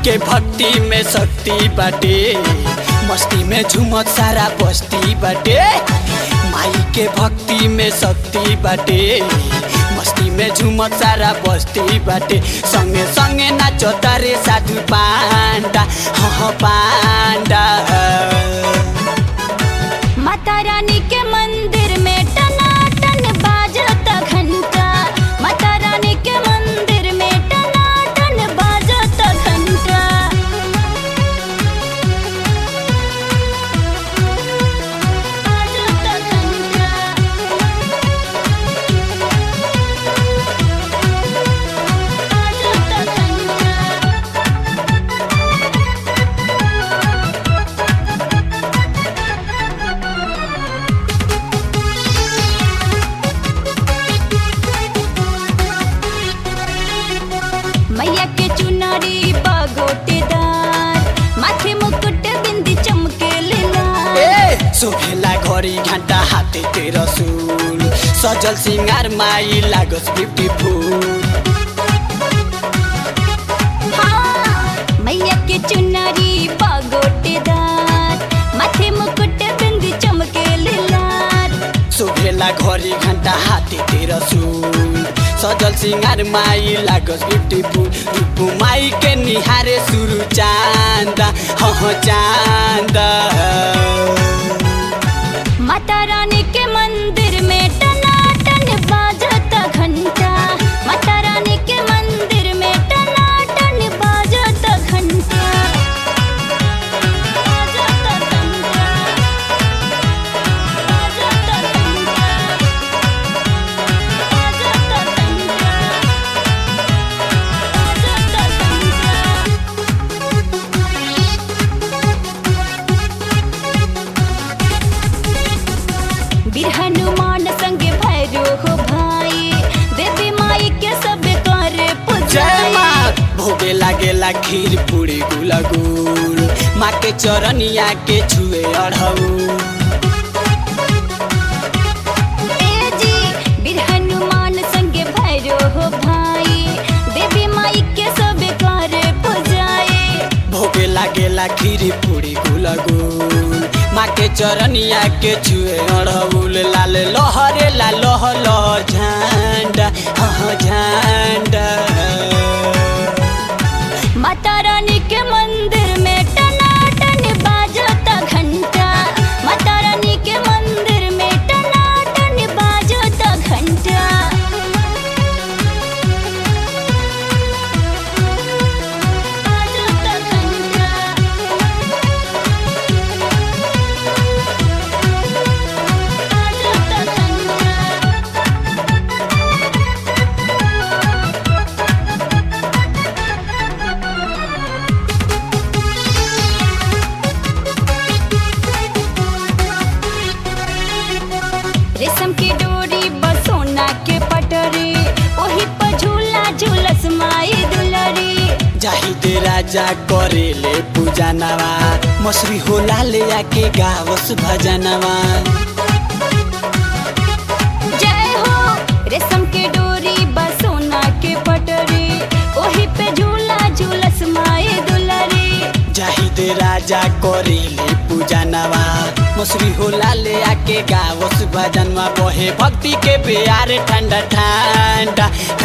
के भक्ति में शक्ति बाटे मस्ती में झुमत सारा बस्ती बाटे माई के भक्ति में शक्ति बाटे मस्ती में झुमत सारा बस्ती बाटे संगे संगे नाचो तारे साधु पांडा हाँ पांडा माता रानी के मंदिर में टनाटन बाजता घंटा माता रानी के मंदिर में टनाटन बाजता घंटा बाजता घंटा बाजता घंटा मैया के चुनरी बगोटेदार माथे मुकुट बिंदी चमके लाल ए सोभेला घडी घन्टा हाते तेरो सुल सजल सिंगार माई लागोस् ब्युटिफुल हाँ, मैया के चुनरी बगोटेदार माथे मुकुट बिंदी चमके लाल सोभेला घडी घन्टा हाते तेरो सुल सजल सिंगार माई लागोस् ब्युटिफुल रूपु माई के निहारे सुरु चान्दा हह चान्दा माता रानी के मंदिर में टनाटन बाजता घंटा माता रानी के मंदिर में टनाटन बाजता घंटा बाजता घंटा बाजता घंटा बाजता घंटा बाजता घंटा बीर हनुमान संगे भैरो हो भाई देवी माई के सब करे जय पूजाई माँ भोगे लागेला खीर पूरी गुलगुल माँ के चरनिया के छुए अढ़ऊ ए जी बीर हनुमान संगे भैरो हो भाई देवी माई के सब करे पूजाई भोगे लागेला खीरी पूरी गुलगुल माँ के चरनिया के छुए अढ़ौल लाल लहरे ला लह लह झंडा हाँ झंडा माता रानी के मंदिर में टनाटन बाजता घंटा माता रानी के मंदिर में टनाटन बाजता घंटा बाजता घंटा बाजता घंटा रेशम की डोरी बसोना के पटरी ओही पर झूला झूलस माई दुलरी जाही दे राजा करेले पूजा नवा मसरी होला ले आके गावस भजनवा जय हो रेशम के डोरी बसोना के पटरी ओही पे झूला झूलस माई दुलरी जाही दे राजा करेले पूजा नवा मसरी होला ले आके गावस भजनवा बहे भक्ति के प्यार ठंडा ठंडा